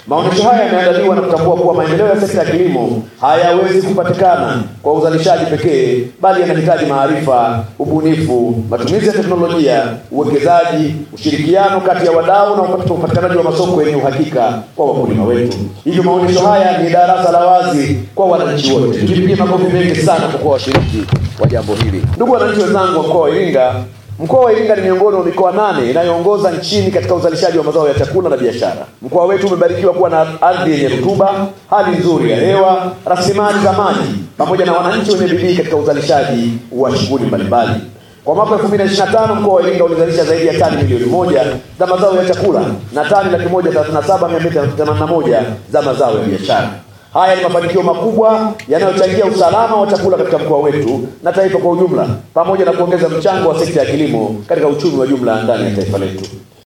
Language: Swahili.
Maonyesho haya yameandaliwa na kutambua kuwa maendeleo ya sekta ya kilimo hayawezi kupatikana kwa uzalishaji pekee, bali yanahitaji maarifa, ubunifu, matumizi ya teknolojia, uwekezaji, ushirikiano kati ya wadau na upatikanaji wa masoko yenye uhakika kwa wakulima wetu. Hivyo maonyesho haya ni darasa la wazi kwa wananchi wote. Tujipigie makofi mengi sana kwa kuwa washiriki wa jambo hili. Ndugu wananchi wenzangu wa mkoa wa Iringa, Mkoa wa Iringa ni miongoni mwa mikoa nane inayoongoza nchini katika uzalishaji wa mazao ya chakula na biashara. Mkoa wetu umebarikiwa kuwa na ardhi yenye rutuba, hali nzuri ya hewa, rasilimali za maji pamoja na wananchi wenye bidii katika uzalishaji wa shughuli mbalimbali. Kwa mwaka 2025 mkoa wa Iringa ulizalisha zaidi ya tani milioni moja za mazao ya chakula na tani laki moja thelathini na saba mia mbili themanini na moja za mazao ya biashara. Haya ni mafanikio makubwa yanayochangia usalama wa chakula katika mkoa wetu na taifa kwa ujumla, pamoja na kuongeza mchango wa sekta ya kilimo katika uchumi wa jumla ndani ya taifa letu.